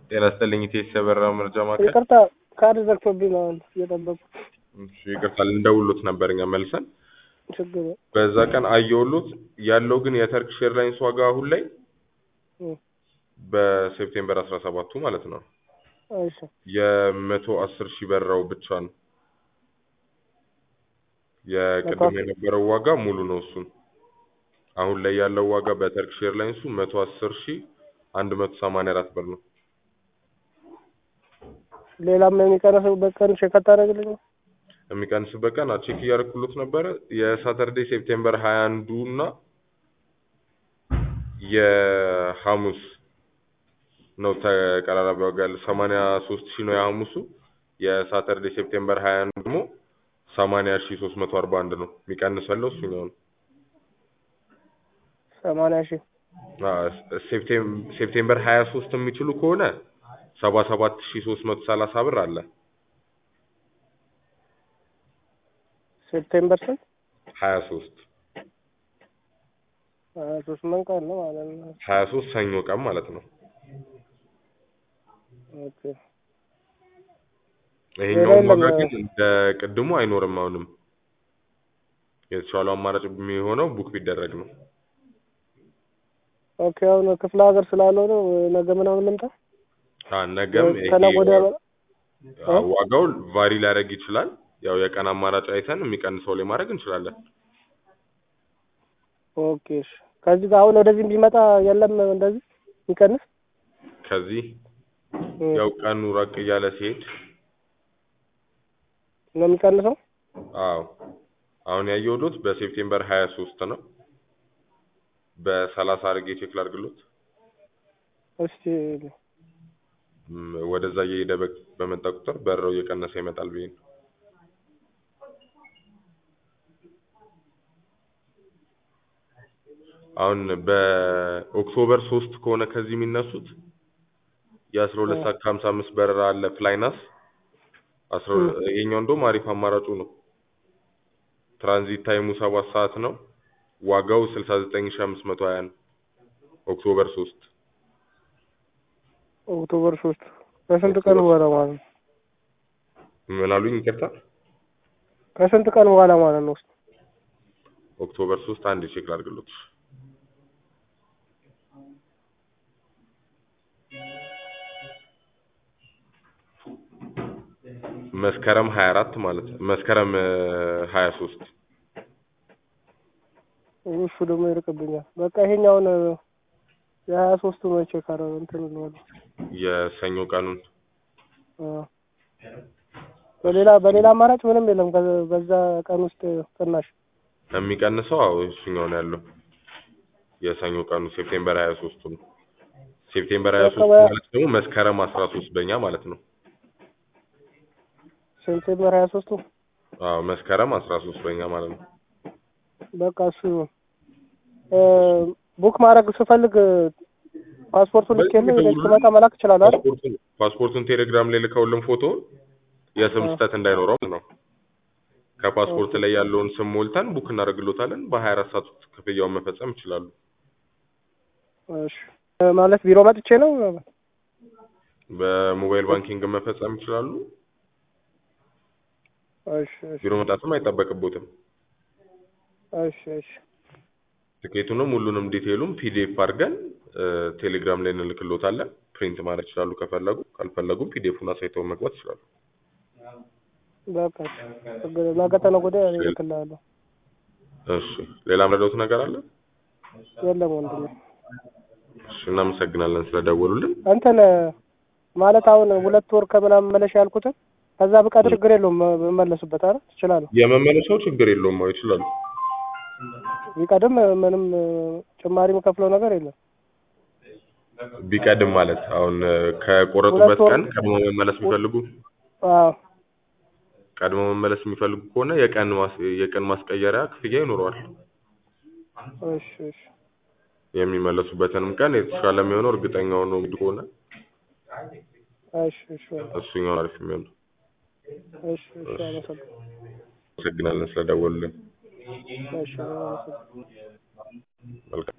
ጤና ይስጥልኝ ኢቴስ የበራ መረጃ ማዕከል። ይቅርታ ካርድ ዘግቶብኝ ነው አሁን እየጠበቁ እሺ ይቅርታ ልንደውሎት ነበር እኛ መልሰን ችግር የለም። በዛ ቀን አየውሎት ያለው ግን የተርኪሽ ኤርላይንስ ዋጋ አሁን ላይ እ በሴፕቴምበር አስራ ሰባቱ ማለት ነው እሺ የመቶ አስር ሺህ በራው ብቻ ነው። የቅድም የነበረው ዋጋ ሙሉ ነው እሱን አሁን ላይ ያለው ዋጋ በተርኪሽ ኤርላይንሱ መቶ አስር ሺህ አንድ መቶ ሰማንያ አራት ብር ነው። ሌላም የሚቀንስበት ቀን ቼክ አታደርግልኝ? የሚቀንስበት ቀን ቼክ እያደረኩሎት ነበረ። የሳተርዴይ ሴፕቴምበር ሀያ አንዱ እና የሐሙስ ነው ተቀራራቢ ዋጋ ያለው ሰማንያ ሶስት ሺህ ነው የሐሙሱ። የሳተርዴይ ሴፕቴምበር ሀያ አንዱ ደግሞ ሰማንያ ሺህ ሶስት መቶ አርባ አንድ ነው። የሚቀንስ ያለው እሱኛው ነው። ሰማንያ ሺህ አዎ፣ ሴፕቴም- ሴፕቴምበር ሀያ ሶስት የሚችሉ ከሆነ ሰባ ሰባት ሺህ ሶስት መቶ ሰላሳ ብር አለ። ሴፕቴምበር ስንት? ሀያ ሶስት ሀያ ሶስት ምን ቀን ነው ማለት ነው? ሀያ ሶስት ሰኞ ቀን ማለት ነው። ኦኬ ይሄኛውም የለም። ዋጋ ግን እንደ ቅድሙ አይኖርም። አሁንም የተሻለው አማራጭ የሚሆነው ቡክ ቢደረግ ነው። ኦኬ አሁን ክፍለ ሀገር ስላለው ነው ነገ ምናምን ልምጣ? አ ነገም ይሄ ከነገ ወዲያ አ ዋጋው ቫሪ ሊያደርግ ይችላል። ያው የቀን አማራጭ አይተን የሚቀንሰው ላይ ማድረግ እንችላለን። ኦኬ እሺ። ከዚህ ጋር አሁን ወደዚህ ቢመጣ የለም እንደዚህ የሚቀንስ ከዚህ እ ያው ቀኑ ራቅ እያለ ሲሄድ ነው የሚቀንሰው? አዎ አሁን ያየሁት በሴፕቴምበር ሀያ ሶስት ነው። በሰላሳ አድርጌ ቼክ ላድርግሎት። እስቲ ም፣ ወደዛ እየሄደ በ- በመጣ ቁጥር በረው እየቀነሰ ይመጣል ብዬ ነው። አሁን በኦክቶበር ሶስት ከሆነ ከዚህ የሚነሱት የአስራ ሁለት ሰዓት ከሀምሳ አምስት በረራ አለ ፍላይናስ አስራ ይሄኛው እንደውም አሪፍ አማራጩ ነው። ትራንዚት ታይሙ ሰባት ሰዓት ነው። ዋጋው ስልሳ ዘጠኝ ሺህ አምስት መቶ ሀያ ነው። ኦክቶበር ሶስት ኦክቶበር ሶስት ከስንት ቀን በኋላ ማለት ነው? ምን አሉኝ? ይቅርታ ከስንት ቀን በኋላ ማለት ነው? ኦክቶበር ሶስት አንድ ቼክ ላድርግሎት። መስከረም ሀያ አራት ማለት ነው። መስከረም ሀያ ሶስት እሱ ደግሞ ይርቅብኛል። በቃ ይሄኛውን የሀያ ሶስቱ ነው ቼክ አረ እንትን ነው የሰኞ ቀኑን በሌላ በሌላ አማራጭ ምንም የለም። ከ- በዛ ቀን ውስጥ ቅናሽ የሚቀንሰው አዎ እሱኛው ነው ያለው። የሰኞ ቀኑ ሴፕቴምበር ሀያ ሶስቱ ነው። ሴፕቴምበር ሀያ ሶስት በቃ ማለት ደግሞ መስከረም አስራ ሶስት በእኛ ማለት ነው። ሴፕቴምበር ሀያ ሶስቱ አዎ መስከረም አስራ ሶስት በእኛ ማለት ነው። በቃ እሱ ይሁን። እ ቡክ ማድረግ ስፈልግ ፓስፖርቱን ልክ የለ ወደ ስመጣ መላክ እችላለሁ አይደል? ፓስፖርቱን ፓስፖርቱን ቴሌግራም ላይ ልከውልን ፎቶውን የስም አዎ። ስህተት እንዳይኖረው ነው። ከፓስፖርት ላይ ያለውን ስም ሞልተን ቡክ እናደርግሎታለን። በሀያ አራት ሰዓት ውስጥ ክፍያውን መፈጸም ይችላሉ። እሺ እ ማለት ቢሮ መጥቼ ነው በሞባይል ባንኪንግ መፈጸም ይችላሉ። እሺ እሺ ቢሮ መጣትም አይጠበቅቦትም። እሺ እሺ ትኬቱንም ሁሉንም ዲቴይሉም ፒዲኤፍ አድርገን እ ቴሌግራም ላይ እንልክሎታለን። ፕሪንት ማድረግ ይችላሉ ከፈለጉ፣ ካልፈለጉም ፒዲኤፉን አሳይተው መግባት ይችላሉ። በቃ ችግር የለም። ነገ ተነገ ወዲያ እኔ እልክልሃለሁ። እሺ ሌላ ምረዳውት ነገር አለ? የለም ወንድሜ እሺ እናመሰግናለን ስለደወሉልን። እንትን ማለት አሁን ሁለት ወር ከምናምን መለሻ ያልኩትን ከዛ ብቀር ችግር የለውም መመለስበት አይደል? ትችላለህ። የመመለሻው ችግር የለውም። አዎ ይችላሉ። ቢቀድም ምንም ጭማሪ የምከፍለው ነገር የለም። ቢቀድም ማለት አሁን እ ከቆረጡበት ሁለት ወር- ቀን ቀድሞ መመለስ የሚፈልጉ አዎ ቀድሞ መመለስ የሚፈልጉ ከሆነ የቀን ማስ የቀን ማስቀየሪያ ክፍያ ይኖረዋል። እሺ እሺ የሚመለሱበትንም ቀን የተሻለ የሚሆነው እርግጠኛ ሆኖ እንግዲህ ከሆነ እሺ እሺ እሱኛውን አሪፍ የሚሆነው። እሺ እሺ አመሰግናለሁ። አመሰግናለን ስለደወሉልን። እሺ አመሰግናለሁ። መልካም